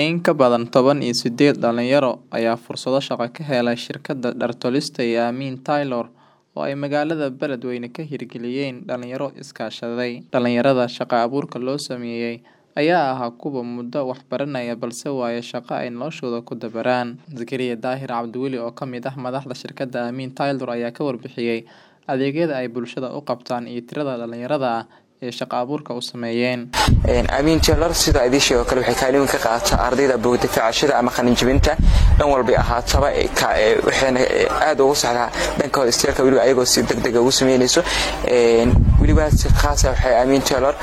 In ka badan toban iyo sideed dhalinyaro ayaa fursado shaqo ka helay shirkadda dhar tolista ee Aamin Taylor oo ay magaalada Beledweyne ka hirgeliyeen dhalinyaro iskaashaday. Dhalinyarada shaqo abuurka loo sameeyay ayaa ahaa kuwo muddo wax baranaya balse waaya shaqo ay noloshooda ku dabaraan. Zakariya Daahir Cabdiweli oo ka mid ah madaxda shirkadda Aamin Taylor ayaa ka warbixiyay adeegyada ay bulshada u qabtaan iyo tirada dhalinyarada ah ee shaqo abuurka u sameeyeen. Aamin Taylor sida idin sheego kale waxay kaalin ka qaadataa ardayda boogta ficashada ama qalin jabinta dhan walba ahaataba waxayna aad ugu saxdaa dhankooda isteelka weliba ayagoo si degdeg ugu sameynayso weliba si khaas ah waxay Aamin Taylor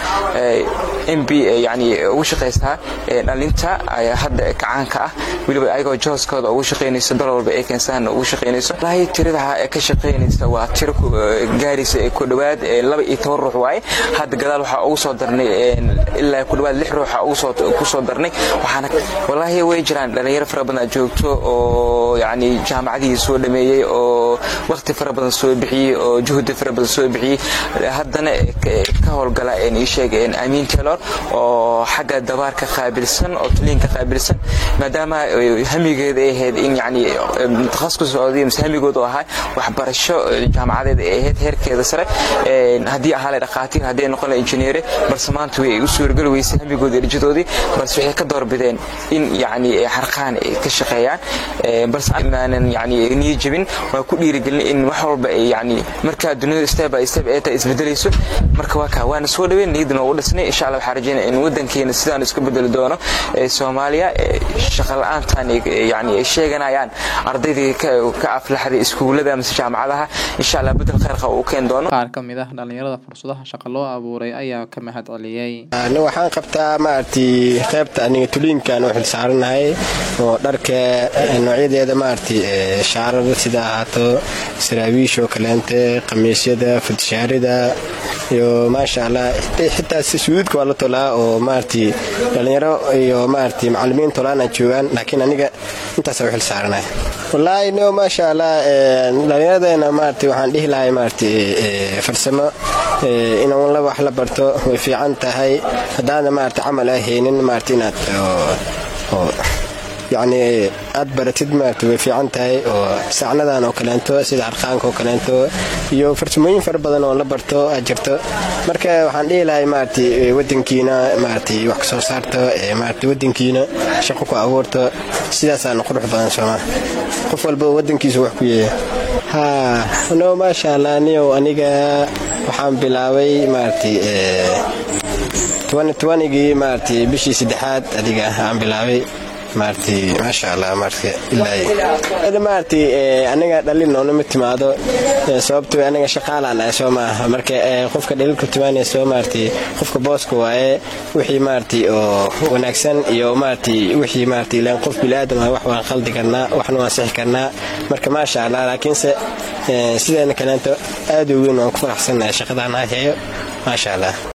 MB yani ugu shaqeysaa dhalinta hadda kacaanka ah weliba ayagoo jooskooda ugu shaqeynayso dal walba ay keensaan ugu shaqeynayso lahay tirada ka shaqeynaysa waa tiro gaaraysa ku dhawaad laba iyo toban ruux waaye hadda gadaal waxaa ugu soo darnay ilaa ku dhawaad lix ruux ku soo darnay waxaana walaahi way jiraan dhalinyaro fara badan joogto oo yani jaamacadihii soo dhameeyey oo waqti fara badan soo bixiyey oo juhdi fara badan soo bixiyey haddana ka howlgala ii sheeg amiin taylor oo xagga dabaarka qaabilsan oo tuliinka qaabilsan maadaama hamigeeda ay ahayd in yani takhasus socday mise hamigoodu ahaa waxbarasho jaamacadeed ay ahayd heerkeeda sare haddii ahaa dhaqaatiir haddii noqon injineere balse maanta way u suurageli weysay hamigoodii rajadoodii balse waxay ka doorbideen in yani xarqaan ay ka shaqeeyaan balse maanan yani niyo jabin waa ku dhiirigelin in wax walba ay yani markaa dunida step by step ee tahay isbedelayso marka waa kaa waana soo dhaweyn niyadna ugu dhisnay insha allah waxaan rajeynaya in wadankeena sidaan isku bedeli doono soomaaliya shaqa la-aantan yani ay sheeganayaan ardaydii ka aflaxday iskuulada mise jaamacadaha insha allah bedel khayr qaba uu keeni doono qaar ka mid ah dhalinyarada fursadaha shaqo loo abuuray ayaa ka mahad celiyey waxaan qabtaa maaragtay qaybta aniga tuliinkan u xilsaaranahay oo dharka noocyadeeda maaragtay shaarar sida ahaato saraawiish oo kaleente khamiisyada fudshaarida iyo maasha allah xitaa suududka waa la tolaa oo maaragtay dhalinyaro iyo maaragtay macallimiin tolaan aan joogaan laakiin aniga intaasa u xilsaaranahay wallaahi no maasha allah dhallinyaradeenna maaragtay waxaan dhihi lahay maaragtay farsamo in la wax la barto way fiican tahay haddaadna maarata camal ah haynin maarata inaad yacni aad baratid maarata way fiican tahay oo saacnadan oo kaleento sida arqaanka oo kaleento iyo farsamooyin fara badan oo la barto aad jirto marka waxaan dhihi lahay maarata wadankiina maarata wax kasoo saarto maarata wadankiina shaqo ku abuurto sidaasaana qurux badan sooma qof walba wadankiisa wax ku yeeya ha no maasha allah niyow aniga waxaan bilaabay maaragtay gii maaragtay bishii saddexaad adiga aan bilaabay maaragtay maasha allah maaragtay ilaa maaragtay aniga dhalin noonama timaado sababtoo aniga shaqaalaan ah soo maaha marka qofka dhalilku timaanayso maaragtay qofka booska waaye wixii maaragtay oo wanaagsan iyo maaragtay wixii maaragtay ilaan qof bilaadan ah wax waan qaldi karnaa waxna waan sixi karnaa marka maasha allah laakiinse sideena kaleento aad u weyn waan ku faraxsannahay shaqadaan haheeyo maasha allah